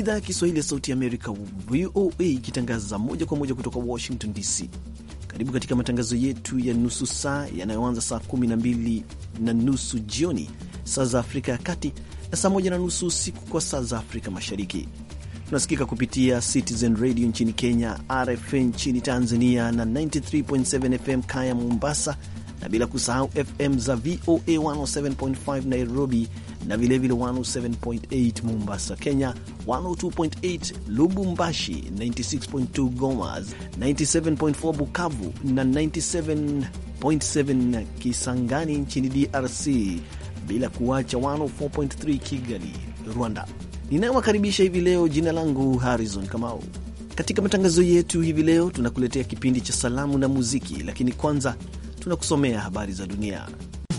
idhaa ya Kiswahili ya Sauti ya Amerika, VOA, ikitangaza moja kwa moja kutoka Washington DC. Karibu katika matangazo yetu ya nusu saa yanayoanza saa kumi na mbili na nusu jioni saa za Afrika ya Kati na saa moja na nusu usiku kwa saa za Afrika Mashariki. Tunasikika kupitia Citizen Radio nchini Kenya, RFA nchini Tanzania na 93.7 FM Kaya Mombasa, na bila kusahau FM za VOA 107.5 Nairobi na vilevile 107.8 Mombasa, Kenya, 102.8 Lubumbashi, 96.2 Goma, 97.4 Bukavu na 97.7 Kisangani nchini DRC, bila kuacha 104.3 Kigali, Rwanda. Ninayowakaribisha hivi leo, jina langu Harrison Kamau. Katika matangazo yetu hivi leo tunakuletea kipindi cha salamu na muziki, lakini kwanza tunakusomea habari za dunia.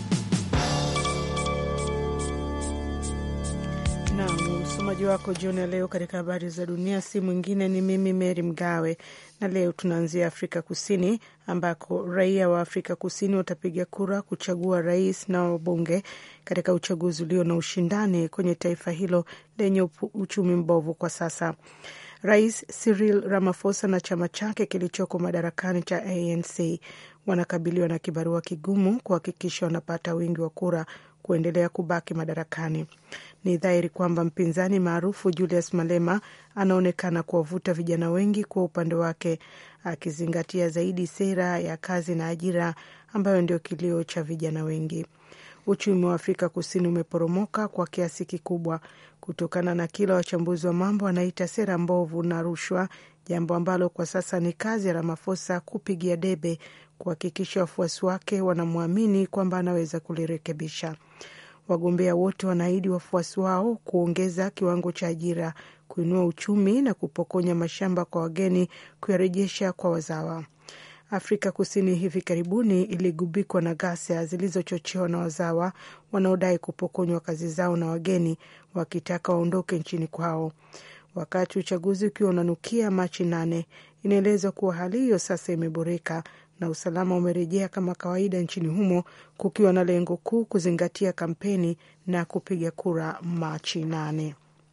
Naam, msomaji wako jioni ya leo katika habari za dunia si mwingine ni mimi Mary Mgawe, na leo tunaanzia Afrika Kusini ambako raia wa Afrika Kusini watapiga kura kuchagua rais na wabunge katika uchaguzi ulio na ushindani kwenye taifa hilo lenye uchumi mbovu kwa sasa. Rais Cyril Ramaphosa na chama chake kilichoko madarakani cha ANC wanakabiliwa na kibarua kigumu kuhakikisha wanapata wingi wa kura kuendelea kubaki madarakani. Ni dhahiri kwamba mpinzani maarufu Julius Malema anaonekana kuwavuta vijana wengi kwa upande wake, akizingatia zaidi sera ya kazi na ajira ambayo ndio kilio cha vijana wengi. Uchumi wa Afrika Kusini umeporomoka kwa kiasi kikubwa kutokana na kila wachambuzi wa mambo wanaita sera mbovu na rushwa, jambo ambalo kwa sasa ni kazi ya Ramaphosa kupigia debe kuhakikisha wafuasi wake wanamwamini kwamba anaweza kulirekebisha. Wagombea wote wanaahidi wafuasi wao kuongeza kiwango cha ajira, kuinua uchumi na kupokonya mashamba kwa wageni, kuyarejesha kwa wazawa. Afrika Kusini hivi karibuni iligubikwa na ghasia zilizochochewa na wazawa wanaodai kupokonywa kazi zao na wageni wakitaka waondoke nchini kwao. Wakati uchaguzi ukiwa unanukia Machi nane, inaelezwa kuwa hali hiyo sasa imeboreka na usalama umerejea kama kawaida nchini humo, kukiwa na lengo kuu kuzingatia kampeni na kupiga kura Machi nane.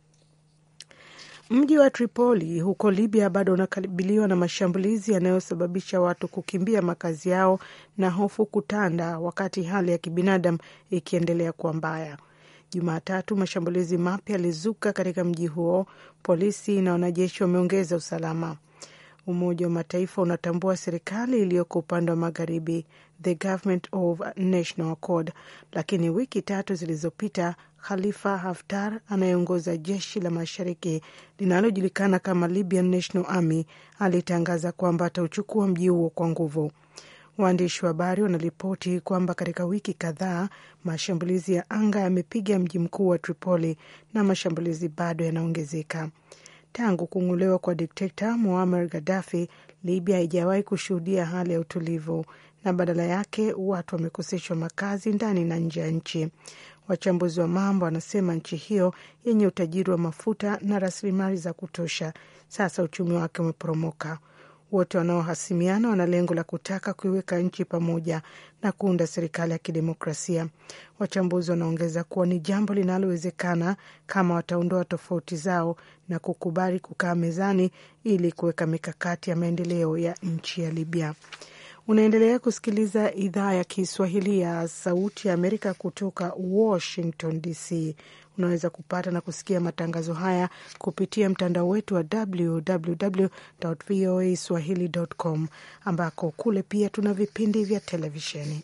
Mji wa Tripoli huko Libya bado unakabiliwa na mashambulizi yanayosababisha watu kukimbia makazi yao na hofu kutanda, wakati hali ya kibinadamu ikiendelea kuwa mbaya. Jumatatu, mashambulizi mapya yalizuka katika mji huo. Polisi na wanajeshi wameongeza usalama. Umoja wa Mataifa unatambua serikali iliyoko upande wa magharibi, the Government of National Accord, lakini wiki tatu zilizopita Khalifa Haftar anayeongoza jeshi la mashariki linalojulikana kama Libyan National Army alitangaza kwamba atauchukua mji huo kwa nguvu. Waandishi wa habari wanaripoti kwamba katika wiki kadhaa mashambulizi ya anga yamepiga mji mkuu wa Tripoli na mashambulizi bado yanaongezeka. Tangu kung'olewa kwa dikteta Muammar Gaddafi, Libya haijawahi kushuhudia hali ya utulivu na badala yake watu wamekoseshwa makazi ndani na nje ya nchi. Wachambuzi wa mambo wanasema nchi hiyo yenye utajiri wa mafuta na rasilimali za kutosha, sasa uchumi wake umeporomoka. Wote wanaohasimiana wana lengo la kutaka kuiweka nchi pamoja na kuunda serikali ya kidemokrasia. Wachambuzi wanaongeza kuwa ni jambo linalowezekana kama wataondoa tofauti zao na kukubali kukaa mezani ili kuweka mikakati ya maendeleo ya nchi ya Libya. Unaendelea kusikiliza idhaa ya Kiswahili ya Sauti ya Amerika kutoka Washington DC. Unaweza kupata na kusikia matangazo haya kupitia mtandao wetu wa www voa swahili.com, ambako kule pia tuna vipindi vya televisheni.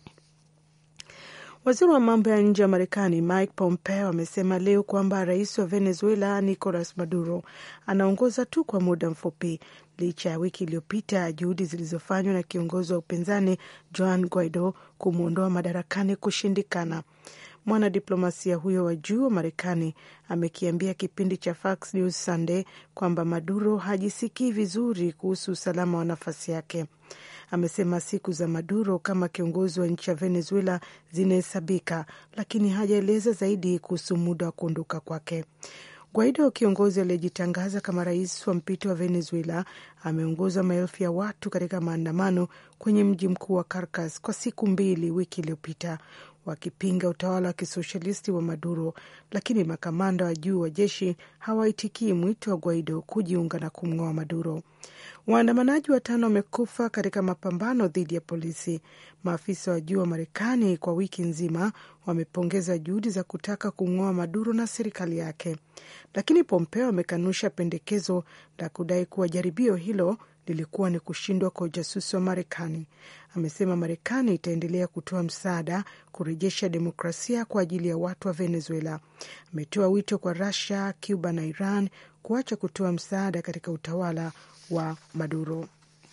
Waziri wa mambo ya nje wa Marekani Mike Pompeo amesema leo kwamba rais wa Venezuela Nicolas Maduro anaongoza tu kwa muda mfupi licha ya wiki iliyopita juhudi zilizofanywa na kiongozi wa upinzani Juan Guaido kumwondoa madarakani kushindikana. Mwanadiplomasia huyo wa juu wa Marekani amekiambia kipindi cha Fox News Sunday kwamba Maduro hajisikii vizuri kuhusu usalama wa nafasi yake. Amesema siku za Maduro kama kiongozi wa nchi ya Venezuela zinahesabika, lakini hajaeleza zaidi kuhusu muda wa kuondoka kwake. Guaido, kiongozi aliyejitangaza kama rais wa mpito wa Venezuela, ameongoza maelfu ya watu katika maandamano kwenye mji mkuu wa Caracas kwa siku mbili wiki iliyopita, wakipinga utawala wa kisoshalisti wa Maduro, lakini makamanda wa juu wa jeshi hawaitikii mwito wa Guaido kujiunga na kumng'oa Maduro. Waandamanaji watano wamekufa katika mapambano dhidi ya polisi. Maafisa wa juu wa Marekani kwa wiki nzima wamepongeza juhudi za kutaka kumng'oa Maduro na serikali yake, lakini Pompeo amekanusha pendekezo la kudai kuwa jaribio hilo lilikuwa ni kushindwa kwa ujasusi wa Marekani. Amesema Marekani itaendelea kutoa msaada kurejesha demokrasia kwa ajili ya watu wa Venezuela. Ametoa wito kwa Russia, Cuba na Iran kuacha kutoa msaada katika utawala wa Maduro.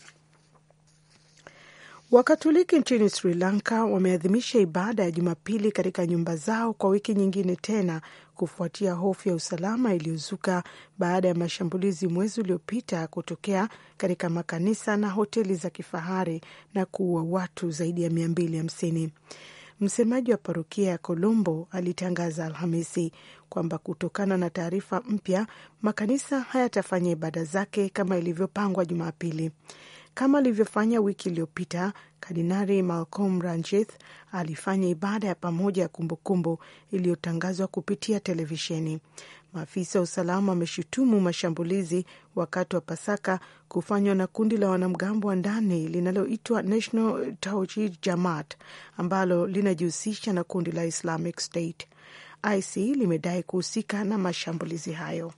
Wakatoliki nchini Sri Lanka wameadhimisha ibada ya Jumapili katika nyumba zao kwa wiki nyingine tena kufuatia hofu ya usalama iliyozuka baada ya mashambulizi mwezi uliopita kutokea katika makanisa na hoteli za kifahari na kuua watu zaidi ya mia mbili hamsini. Msemaji wa parokia ya Colombo alitangaza Alhamisi kwamba kutokana na taarifa mpya, makanisa hayatafanya ibada zake kama ilivyopangwa Jumapili. Kama alivyofanya wiki iliyopita, Kardinari Malcolm Ranjith alifanya ibada ya pamoja ya kumbukumbu iliyotangazwa kupitia televisheni. Maafisa wa usalama wameshutumu mashambulizi wakati wa Pasaka kufanywa na kundi la wanamgambo wa ndani linaloitwa National Tawhid Jamaat ambalo linajihusisha na kundi la Islamic State. IC limedai kuhusika na mashambulizi hayo.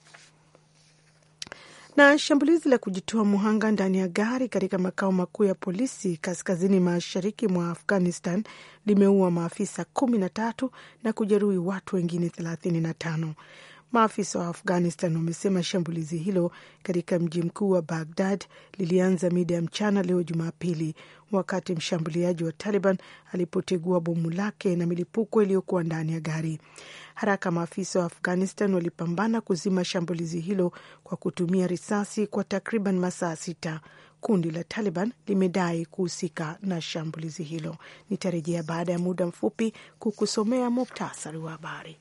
Na shambulizi la kujitoa muhanga ndani ya gari katika makao makuu ya polisi kaskazini mashariki mwa Afghanistan limeua maafisa kumi na tatu na kujeruhi watu wengine thelathini na tano. Maafisa wa Afghanistan wamesema shambulizi hilo katika mji mkuu wa Bagdad lilianza mida ya mchana leo Jumapili, wakati mshambuliaji wa Taliban alipotegua bomu lake na milipuko iliyokuwa ndani ya gari. Haraka maafisa wa Afghanistan walipambana kuzima shambulizi hilo kwa kutumia risasi kwa takriban masaa sita. Kundi la Taliban limedai kuhusika na shambulizi hilo. Nitarejea baada ya muda mfupi kukusomea muktasari wa habari.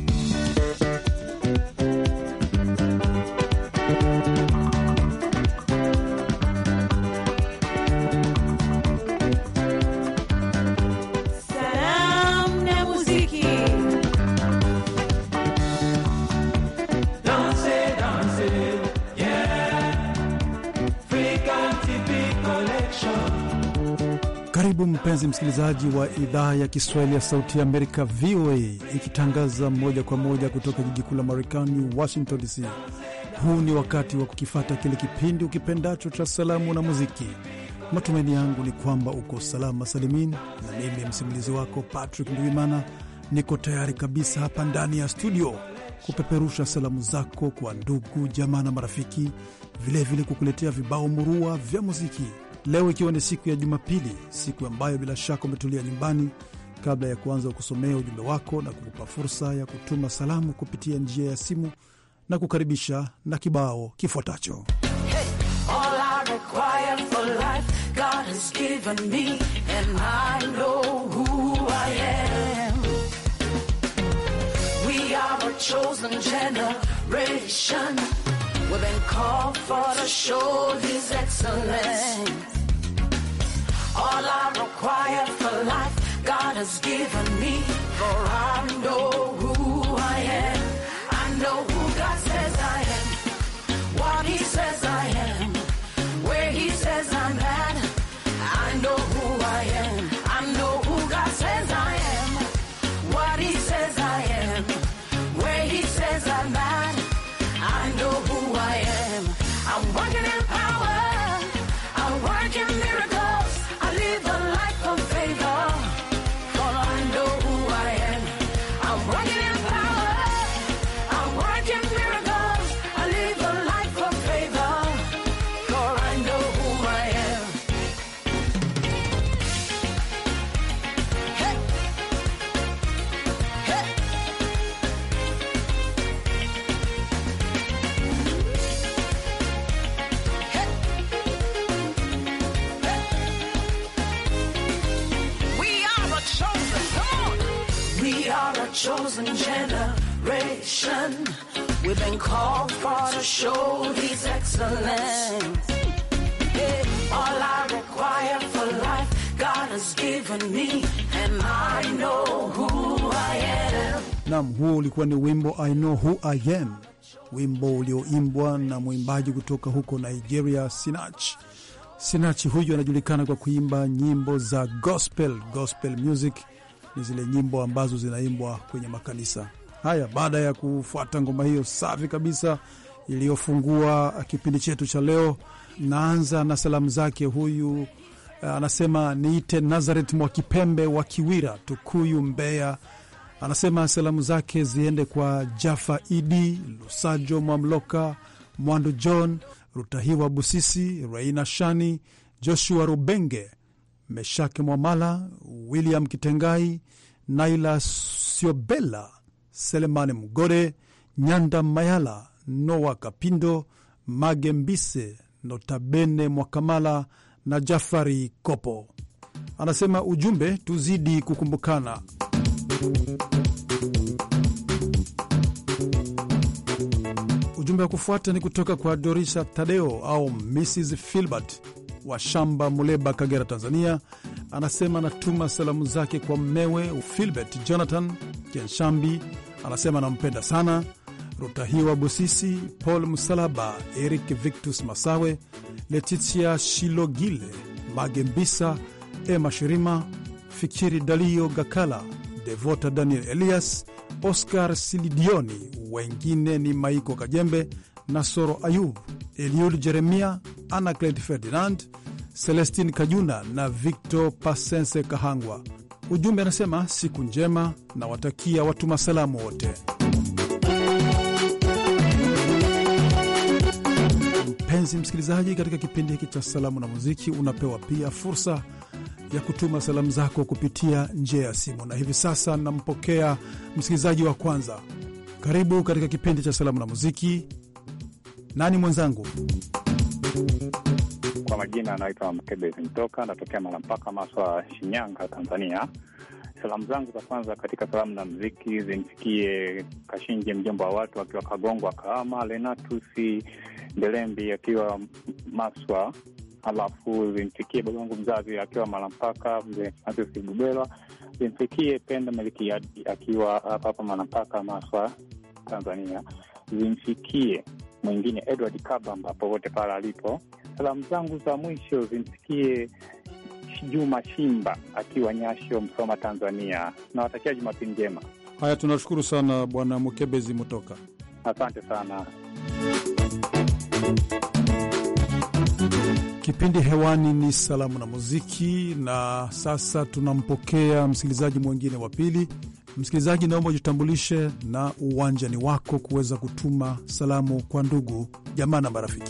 Karibu mpenzi msikilizaji wa idhaa ya Kiswahili ya Sauti ya Amerika, VOA, ikitangaza moja kwa moja kutoka jiji kuu la Marekani, Washington DC. Huu ni wakati wa kukifata kile kipindi ukipendacho cha salamu na muziki. Matumaini yangu ni kwamba uko salama salimin, na mimi msimulizi wako Patrick Ndwimana niko tayari kabisa hapa ndani ya studio kupeperusha salamu zako kwa ndugu, jamaa na marafiki, vilevile kukuletea vibao murua vya muziki leo ikiwa ni siku ya Jumapili, siku ambayo bila shaka umetulia nyumbani. Kabla ya kuanza kusomea ujumbe wako na kukupa fursa ya kutuma salamu kupitia njia ya simu na kukaribisha na kibao kifuatacho. All I require for life, God has given me. For I know who I am. I know who God says I am. What He says I am. Where He says I'm at. I know who I am. I know who God says I am. What He says I am. Where He says I'm at. I know who I am. I'm working in power. I work in miracles. I live a life of favor. For I know who I am. I'm working in power. I work in miracles. I live a life of favor. For I know who I am. Hey. Hey. We are a chosen, come on. We are a chosen generation. We've been called for to show His excellence. Yeah. All I require for life, God has given given me, and I know who I am. Nam, huo ulikuwa ni wimbo I know who I am, wimbo ulioimbwa na mwimbaji kutoka huko Nigeria, Sinach. Sinach huyu anajulikana kwa kuimba nyimbo za gospel. Gospel music ni zile nyimbo ambazo zinaimbwa kwenye makanisa haya. Baada ya kufuata ngoma hiyo safi kabisa iliyofungua kipindi chetu cha leo, naanza na salamu zake. Huyu uh, anasema niite Nazaret Mwakipembe wa Kiwira, Tukuyu, Mbeya. Anasema salamu zake ziende kwa Jafa Idi Lusajo, Mwamloka Mwandu, John Rutahiwa, Busisi Reina Shani, Joshua Rubenge, Meshake Mwamala, William Kitengai, Naila Siobela, Selemani Mgode, Nyanda Mayala, Noa Kapindo, Mage Mbise, Notabene Mwakamala na Jafari Kopo. Anasema ujumbe, tuzidi kukumbukana. Ujumbe wa kufuata ni kutoka kwa Dorisha Tadeo au Mrs Filbert wa Shamba, Muleba, Kagera, Tanzania. Anasema anatuma salamu zake kwa mmewe Filbert Jonathan Kenshambi, anasema anampenda sana. Rutahiwa Busisi, Paul Msalaba, Eric Victus Masawe, Letitia Shilogile, Magembisa, Emma Shirima, Fikiri Dalio Gakala, Devota Daniel Elias, Oscar Silidioni, wengine ni Maiko Kajembe, Nasoro Ayub, Eliud Jeremia, Anaclet Ferdinand, Celestin Kajuna na Victor Pasense Kahangwa. Ujumbe anasema siku njema na watakia watuma salamu wote. Mpenzi msikilizaji, katika kipindi hiki cha salamu na muziki unapewa pia fursa ya kutuma salamu zako kupitia njia ya simu, na hivi sasa nampokea msikilizaji wa kwanza. Karibu katika kipindi cha salamu na muziki. Nani mwenzangu? Kwa majina anaitwa Mkebezi Mtoka, natokea Malampaka, Maswa, Shinyanga, Tanzania. Salamu zangu za kwanza katika salamu na mziki zimfikie Kashinje, mjomba wa watu akiwa Kagongwa, Kahama, Lenatusi Ndelembi akiwa Maswa, halafu zimfikie babangu mzazi akiwa Malampaka, mzee Francis Bubelwa. Zimfikie Penda Melikiadi akiwa hapa hapa Malampaka, Maswa, Tanzania. Zimfikie mwingine Edward Kabamba popote pale alipo. Salamu zangu za mwisho zimfikie Juma Shimba akiwa Nyasho, Msoma, Tanzania. Nawatakia Jumapili njema. Haya, tunashukuru sana Bwana Mukebezi Mutoka. Asante sana. Kipindi hewani ni salamu na muziki, na sasa tunampokea msikilizaji mwingine wa pili. Msikilizaji, naomba ujitambulishe na uwanja ni wako kuweza kutuma salamu kwa ndugu jamaa na marafiki.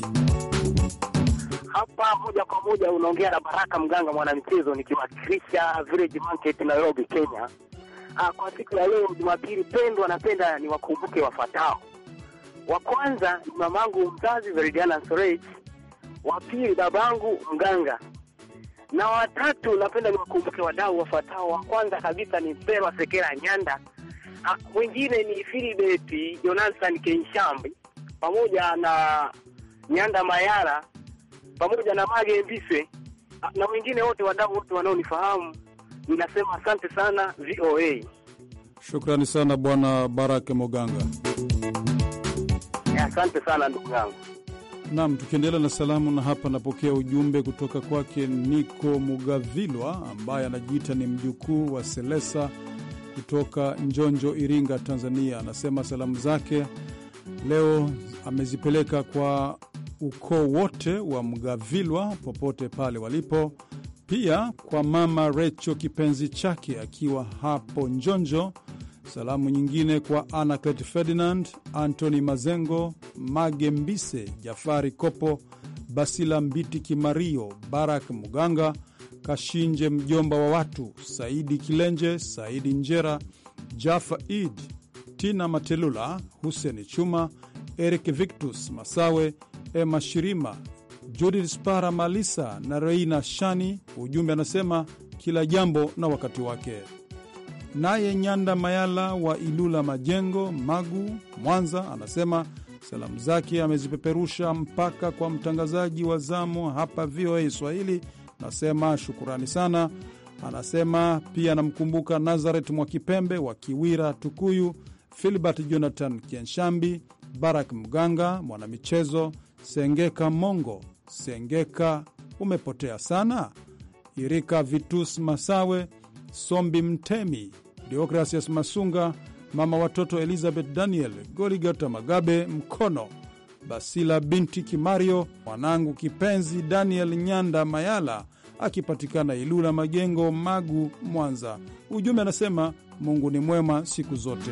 Hapa moja kwa moja unaongea na Baraka Mganga, mwanamichezo nikiwakilisha Village Market, Nairobi, Kenya. Ah, kwa siku ya leo Jumapili pendwa, napenda niwakumbuke wafuatao. Wa kwanza ni mamangu mzazi Veridiana Sorej, wa pili babangu Mganga, na watatu napenda niwakumbuke wadau wafuatao. Wa kwanza kabisa ni Mpelwa Sekera Nyanda, ah, mwingine ni Filibeti Jonathan Kenshambi pamoja na Nyanda Mayara pamoja na Mage Mbise na wengine wote wadau wote wanaonifahamu, ninasema asante sana VOA. Shukrani sana Bwana Barake Moganga. Eh, Asante sana ndugu yangu. Nam, tukiendelea na salamu, na hapa napokea ujumbe kutoka kwake Niko Mugavilwa ambaye anajiita ni mjukuu wa Selesa kutoka Njonjo, Iringa, Tanzania. Anasema salamu zake leo amezipeleka kwa ukoo wote wa Mgavilwa popote pale walipo, pia kwa mama Recho kipenzi chake akiwa hapo Njonjo. Salamu nyingine kwa Anaclet Ferdinand, Antony Mazengo, Mage Mbise, Jafari Kopo, Basila Mbiti Kimario, Barak Muganga, Kashinje mjomba wa watu, Saidi Kilenje, Saidi Njera, Jafa Id, Tina Matelula, Huseni Chuma, Eric Victus Masawe, Emma Shirima, Judith Spara Malisa na Reina Shani. Ujumbe anasema kila jambo na wakati wake. Naye Nyanda Mayala wa Ilula Majengo, Magu, Mwanza, anasema salamu zake amezipeperusha mpaka kwa mtangazaji wa zamu hapa VOA Swahili. Nasema shukurani sana. Anasema pia anamkumbuka Nazaret Mwakipembe wa Kiwira, Tukuyu, Filbert Jonathan Kienshambi, Barak Mganga, mwanamichezo Sengeka Mongo. Sengeka umepotea sana. Irika Vitus Masawe, Sombi Mtemi, Deokrasias Masunga, mama watoto Elizabeth Daniel, Goligota Magabe Mkono, Basila binti Kimario, mwanangu kipenzi Daniel Nyanda Mayala akipatikana Ilula Majengo, Magu, Mwanza. Ujumbe anasema Mungu ni mwema siku zote.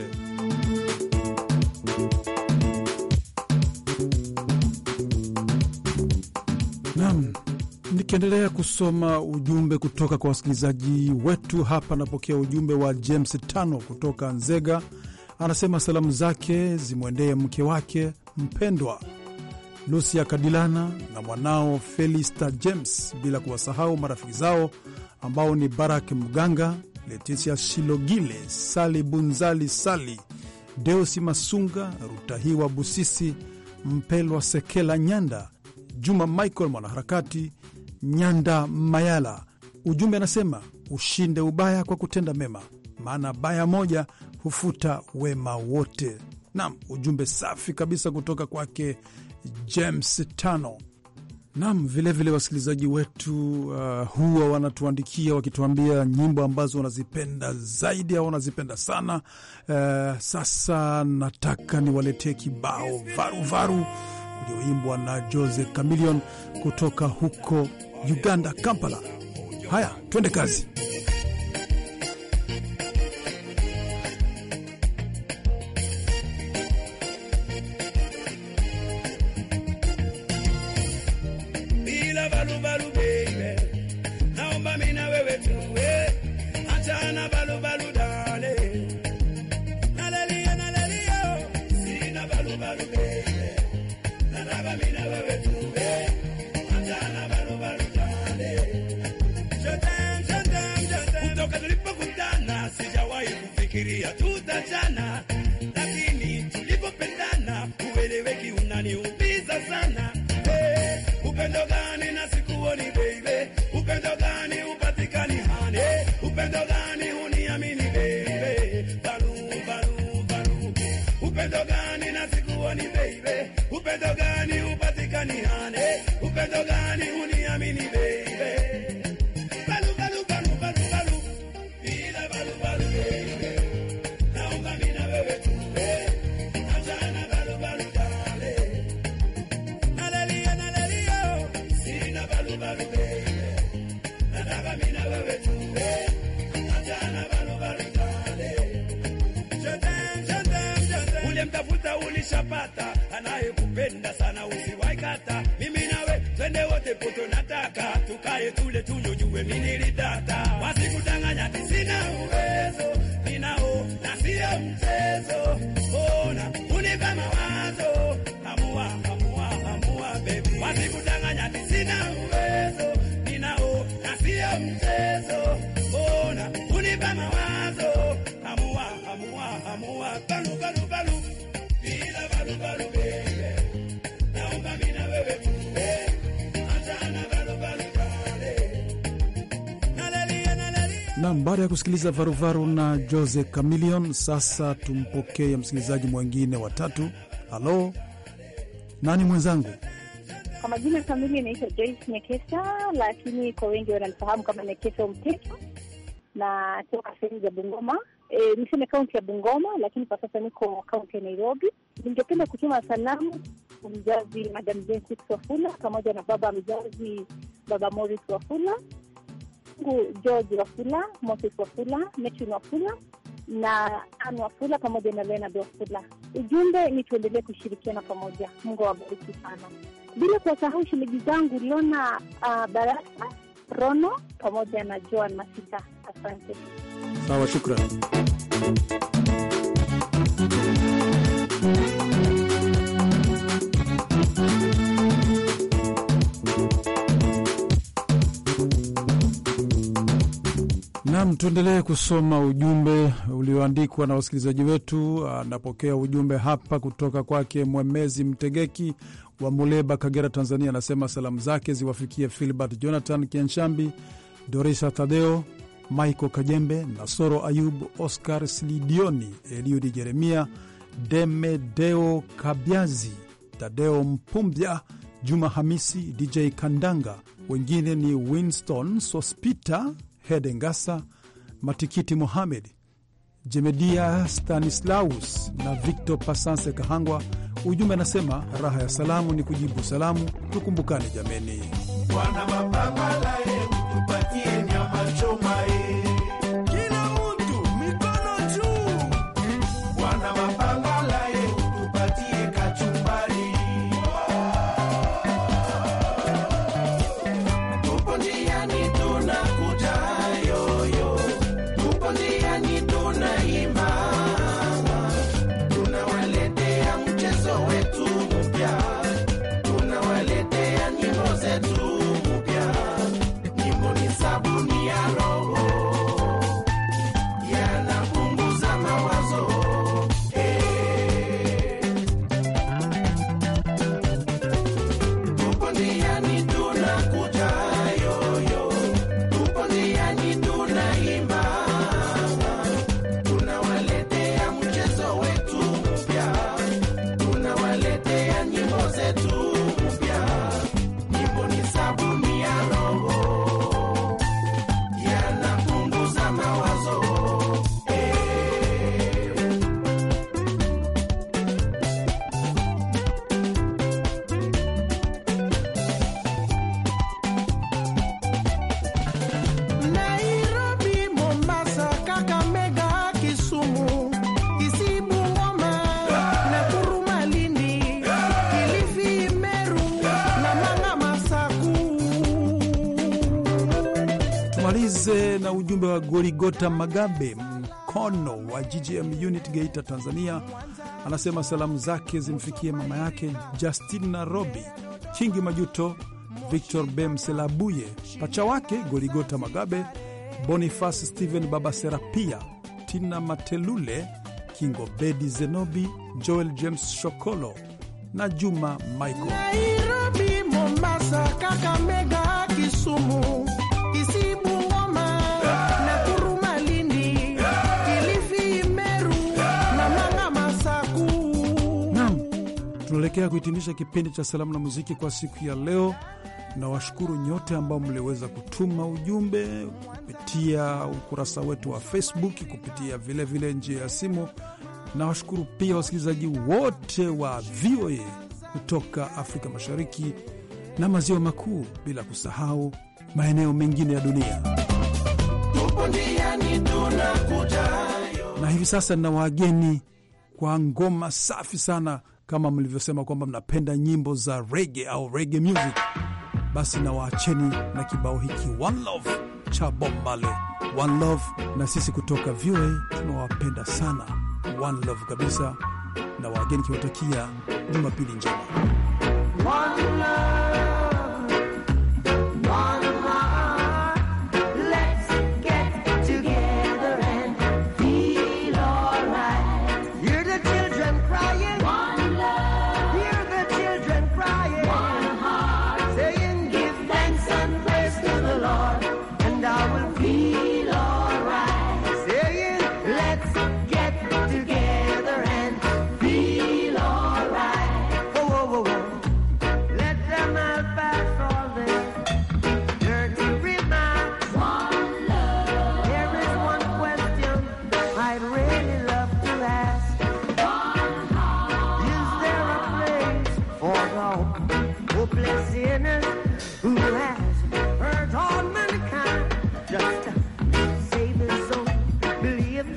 Naam, nikiendelea kusoma ujumbe kutoka kwa wasikilizaji wetu hapa, napokea ujumbe wa James Tano kutoka Nzega. Anasema salamu zake zimwendee mke wake mpendwa Lucia Kadilana na mwanao Felista James, bila kuwasahau marafiki zao ambao ni Barak Mganga, Leticia Shilogile, Sali Bunzali, Sali Deusi Masunga, Rutahiwa Busisi, Mpelwa Sekela Nyanda, Juma Michael mwanaharakati Nyanda Mayala. Ujumbe anasema ushinde ubaya kwa kutenda mema, maana baya moja hufuta wema wote. Nam, ujumbe safi kabisa kutoka kwake James Tano. Nam, vilevile wasikilizaji wetu uh, huwa wanatuandikia wakituambia nyimbo ambazo wanazipenda zaidi au wanazipenda sana. Uh, sasa nataka niwaletee kibao varuvaru ulioimbwa na Jose Chameleon kutoka huko Uganda, Kampala. Haya, twende kazi. bila balubalu baby, naomba mimi na wewe tuwe, achana balubalu dale, nalelia nalelia, sina balubalu baby, nataka mimi na wewe tuwe, achana balubalu dale, Jotem, jotem, jotem. kutoka tulipokutana sijawahi kufikiria tutachana, lakini tulipopendana ueleweki unaniumiza sana hey, upendo gani na sikuoni baby, upendo gani upatikani hani, upendo gani uniamini baby, balu balu balu, upendo gani na sikuoni baby, upendo gani upatikani hani, upendo gani uniamini baby, balu balu balu balu balu, bila balu balu baby, naomba mimi na wewe tuwe, achana balu balu darling. Nalelia, nalelia, sina balu balu baby. Nataka mimi na wewe tuwe, achana balu balu darling. Jotem, jotem, jotem. Uliyemtafuta ulishapata, anayekupenda sana usiwaikata. Mimi nawe twende wote poto, nataka tukae tule tunywe, jue mimi nilidata, wasikudanganya sina uwezo, ninao na sio mchezo. Ona unipa mawazo, amua, amua, amua baby, wasikudanganya sina uwezo, ninao na sio mchezo. Ona unipa mawazo, amua, amua, amua, balu, balu, balu, bila balu, balu baby, naomba mimi na wewe tuwe, achana balu, balu, darling. Nalelia, nalelia. Nam, baada ya kusikiliza varuvaru na Jose Chameleon, sasa tumpokee msikilizaji mwengine wa tatu. Halo, nani mwenzangu? Kwa majina kamili inaitwa Joyce Nyekesa, lakini kwa wengi wananifahamu kama Nyekesa Mteto na toka sehemu za Bungoma. E, niseme kaunti ya Bungoma, lakini kwa sasa niko kaunti ya Nairobi. Ningependa kutuma salamu kwa mzazi Madam Jensis Wafula pamoja na baba mzazi baba Morris Wafula, ngu George Wafula, Moses Wafula, Metrin Wafula na Ann Wafula pamoja na Leonard Wafula. Ujumbe ni tuendelee kushirikiana pamoja. Mungu awabariki sana, bila kuwasahau shemeji zangu Lona uh, Baraka Rono pamoja na Joan Masika. Asante. Sawa, shukran. Nam, tuendelee kusoma ujumbe ulioandikwa na wasikilizaji wetu. Anapokea ujumbe hapa kutoka kwake Mwemezi Mtegeki wa Muleba, Kagera, Tanzania. Anasema salamu zake ziwafikie Filbert Jonathan Kienshambi, Dorisa Tadeo, Michael Kajembe, Nasoro Ayub, Oscar Slidioni, Eliudi Jeremia, Demedeo Kabyazi, Tadeo Mpumbya, Juma Hamisi, DJ Kandanga. Wengine ni Winston Sospita, Hede Ngasa, Matikiti Mohamed, Jemedia Stanislaus na Victor Pasanse Kahangwa. Ujumbe anasema raha ya salamu ni kujibu salamu, tukumbukane jameni. Bwana mapambala ye, tupatie nyama choma ye. Kila mtu mikono juu. Bwana mapambala ye, tupatie kachumbari. Tupo njiani tunakuja yoyo. Tupo njiani tunaimba. Tunawaletea mchezo wetu mpya. Tunawaletea nyimbo zetu mpya. Nyimbo ni sabuni ya roho, yanapunguza mawazo. Eh. Tupo njiani tunakuja yoyo, tupo njiani tunaimba, tunawaletea mchezo wetu mpya, tunawaletea nyimbo zetu mpya. Nyimbo ni sabuni ya roho, yanapunguza mawazo. Nairobi, Mombasa, Kakamega, Kisumu, Kisii, Bungoma, Nakuru, Malindi, Kilifi, Meru na Manga, Masaku. Tumalize na ujumbe wa Gorigota Magabe Mkono wa GGM Unit Geita, Tanzania. Anasema salamu zake zimfikie mama yake Justin Nairobi, Kingi Majuto, Victor Bemselabuye, pacha wake Gorigota Magabe, Boniface Stephen Baba Serapia, Tina Matelule, Kingo Bedi Zenobi, Joel James Shokolo na Juma Michael. Nairobi, Mombasa, Kakamega, Kisumu, Kisii, Bungoma, Nakuru, Malindi, Kilifi, Meru na Manga, Masaku. Naam, tunaelekea kuhitimisha kipindi cha salamu na muziki kwa siku ya leo. Na washukuru nyote ambao mliweza kutuma ujumbe kupitia ukurasa wetu wa Facebook, kupitia vilevile njia ya simu. Na washukuru pia wasikilizaji wote wa VOA kutoka Afrika Mashariki na Maziwa Makuu, bila kusahau maeneo mengine ya dunia. Tupo njiani tunakuja na hivi sasa nina wageni kwa ngoma safi sana, kama mlivyosema kwamba mnapenda nyimbo za rege au rege music, basi na waacheni na kibao hiki One Love cha Bob Marley. One Love, na sisi kutoka VOA tunawapenda sana, One Love kabisa, na wageni kiwatakia Jumapili njema. One love, one heart. Let's get together and feel alright. Hear the children crying. One love. Hear the children crying. One heart. Saying, Give thanks and praise to the Lord, and I will feel alright. Saying, Let's get together and feel alright. Whoa, whoa, whoa, whoa. Let them all pass all their dirty remarks. One love. There is one question I'd really love to ask. One heart. Is there a place for the hopeless sinners who has hurt all mankind just to save his own belief?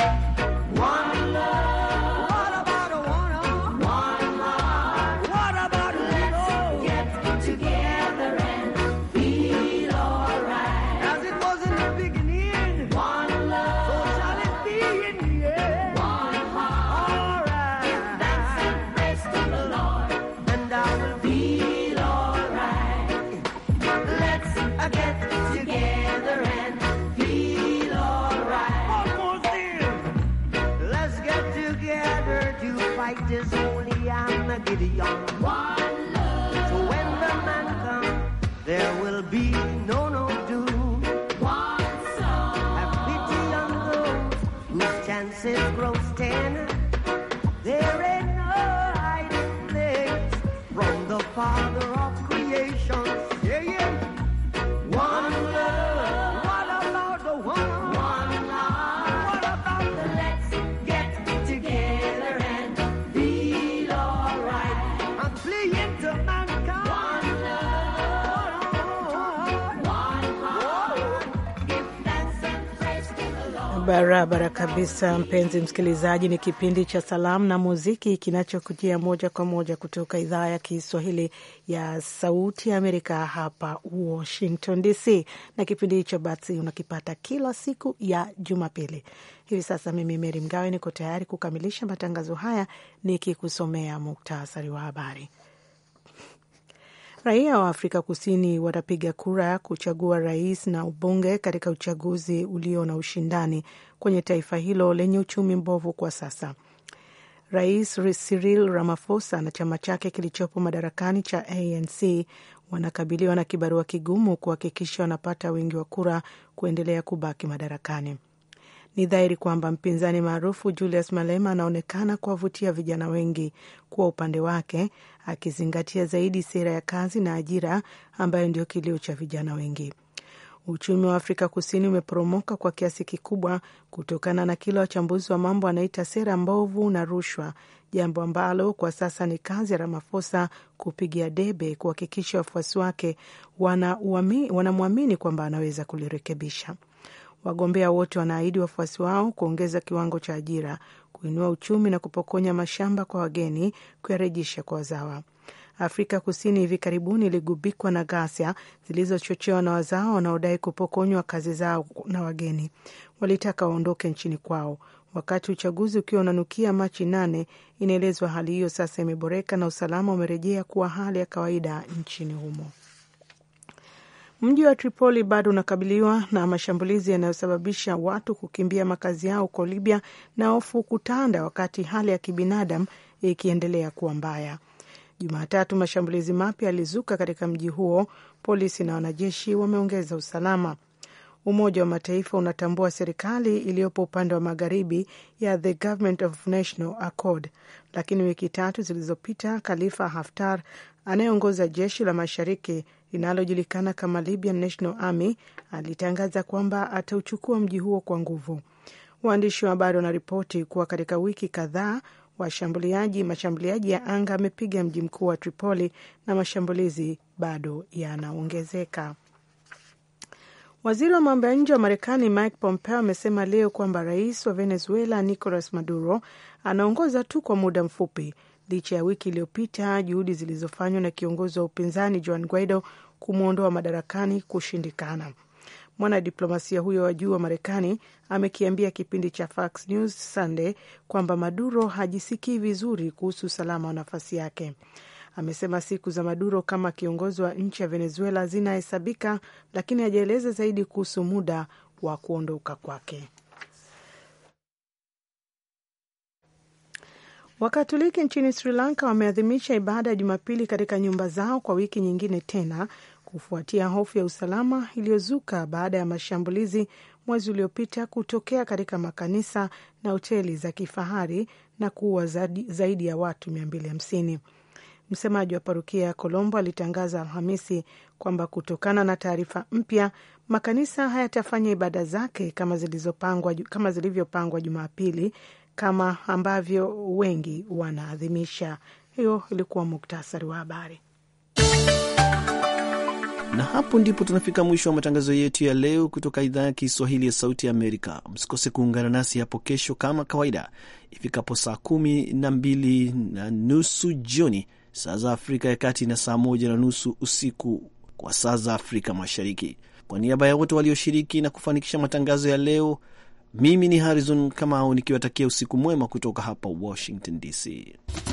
One love. What about a one heart? One heart. What about a let's get together and feel alright? As it was in the beginning. One love. So shall it be in the end. One heart. Alright. Give thanks and praise to the Lord, and I will feel alright. Let's uh, get together and feel alright. Almost there. Let's get together to fight this holy Armageddon. One love. So when the man comes, there will be no no doom. One song. again. There ain't no hiding place from the Father of creation. Yeah, yeah. One love. What about the one? One love. What about the let's get together and feel alright? I'm playing to mankind. One love. One heart. Give thanks and praise to the Lord. Barabara kabisa, mpenzi msikilizaji, ni kipindi cha salamu na muziki kinachokujia moja kwa moja kutoka idhaa ya Kiswahili ya Sauti ya Amerika hapa Washington DC, na kipindi hicho basi unakipata kila siku ya Jumapili. Hivi sasa mimi Meri Mgawe niko tayari kukamilisha matangazo haya nikikusomea muktasari wa habari. Raia wa Afrika Kusini watapiga kura kuchagua rais na ubunge katika uchaguzi ulio na ushindani kwenye taifa hilo lenye uchumi mbovu kwa sasa. Rais Cyril Ramaphosa na chama chake kilichopo madarakani cha ANC wanakabiliwa na kibarua kigumu kuhakikisha wanapata wingi wa kura kuendelea kubaki madarakani. Ni dhahiri kwamba mpinzani maarufu Julius Malema anaonekana kuwavutia vijana wengi kuwa upande wake, akizingatia zaidi sera ya kazi na ajira ambayo ndio kilio cha vijana wengi. Uchumi wa Afrika Kusini umeporomoka kwa kiasi kikubwa kutokana na kile wachambuzi wa mambo wanaita sera mbovu na rushwa, jambo ambalo kwa sasa ni kazi ya Ramaphosa kupigia debe kuhakikisha wafuasi wake wanamwamini wana kwamba anaweza kulirekebisha. Wagombea wote wanaahidi wafuasi wao kuongeza kiwango cha ajira, kuinua uchumi na kupokonya mashamba kwa wageni, kuyarejesha kwa wazawa. Afrika Kusini hivi karibuni iligubikwa na ghasia zilizochochewa na wazawa wanaodai kupokonywa kazi zao na wageni. Walitaka waondoke nchini kwao. Wakati uchaguzi ukiwa unanukia Machi nane, inaelezwa hali hiyo sasa imeboreka na usalama umerejea kuwa hali ya kawaida nchini humo. Mji wa Tripoli bado unakabiliwa na mashambulizi yanayosababisha watu kukimbia makazi yao huko Libya na hofu kutanda, wakati hali ya kibinadamu ikiendelea kuwa mbaya. Jumatatu, mashambulizi mapya yalizuka katika mji huo. Polisi na wanajeshi wameongeza usalama. Umoja wa Mataifa unatambua serikali iliyopo upande wa magharibi ya The Government of National Accord, lakini wiki tatu zilizopita Khalifa Haftar anayeongoza jeshi la mashariki linalojulikana kama Libyan National Army alitangaza kwamba atauchukua mji huo kwa nguvu. Waandishi wa habari wanaripoti kuwa katika wiki kadhaa washambuliaji mashambuliaji ya anga amepiga mji mkuu wa Tripoli na mashambulizi bado yanaongezeka. Waziri wa mambo ya nje wa Marekani Mike Pompeo amesema leo kwamba rais wa Venezuela Nicolas Maduro anaongoza tu kwa muda mfupi licha ya wiki iliyopita juhudi zilizofanywa na kiongozi wa upinzani Juan Guaido kumwondoa madarakani kushindikana. Mwanadiplomasia huyo wa juu wa Marekani amekiambia kipindi cha Fox News Sunday kwamba Maduro hajisikii vizuri kuhusu usalama wa nafasi yake. Amesema siku za Maduro kama kiongozi wa nchi ya Venezuela zinahesabika, lakini hajaeleza zaidi kuhusu muda wa kuondoka kwake. Wakatoliki nchini Sri Lanka wameadhimisha ibada ya Jumapili katika nyumba zao kwa wiki nyingine tena kufuatia hofu ya usalama iliyozuka baada ya mashambulizi mwezi uliopita kutokea katika makanisa na hoteli za kifahari na kuua zaidi ya watu 250. Msemaji wa parokia ya Colombo alitangaza Alhamisi kwamba kutokana na taarifa mpya, makanisa hayatafanya ibada zake kama zilizopangwa kama zilivyopangwa Jumapili kama ambavyo wengi wanaadhimisha. Hiyo ilikuwa muktasari wa habari. Na hapo ndipo tunafika mwisho wa matangazo yetu ya leo kutoka idhaa ya Kiswahili ya Sauti ya Amerika. Msikose kuungana nasi hapo kesho kama kawaida ifikapo saa kumi na mbili na nusu jioni saa za Afrika ya Kati na saa moja na nusu usiku kwa saa za Afrika Mashariki. Kwa niaba ya wote walioshiriki na kufanikisha matangazo ya leo, mimi ni Harrison Kamau nikiwatakia usiku mwema kutoka hapa Washington DC.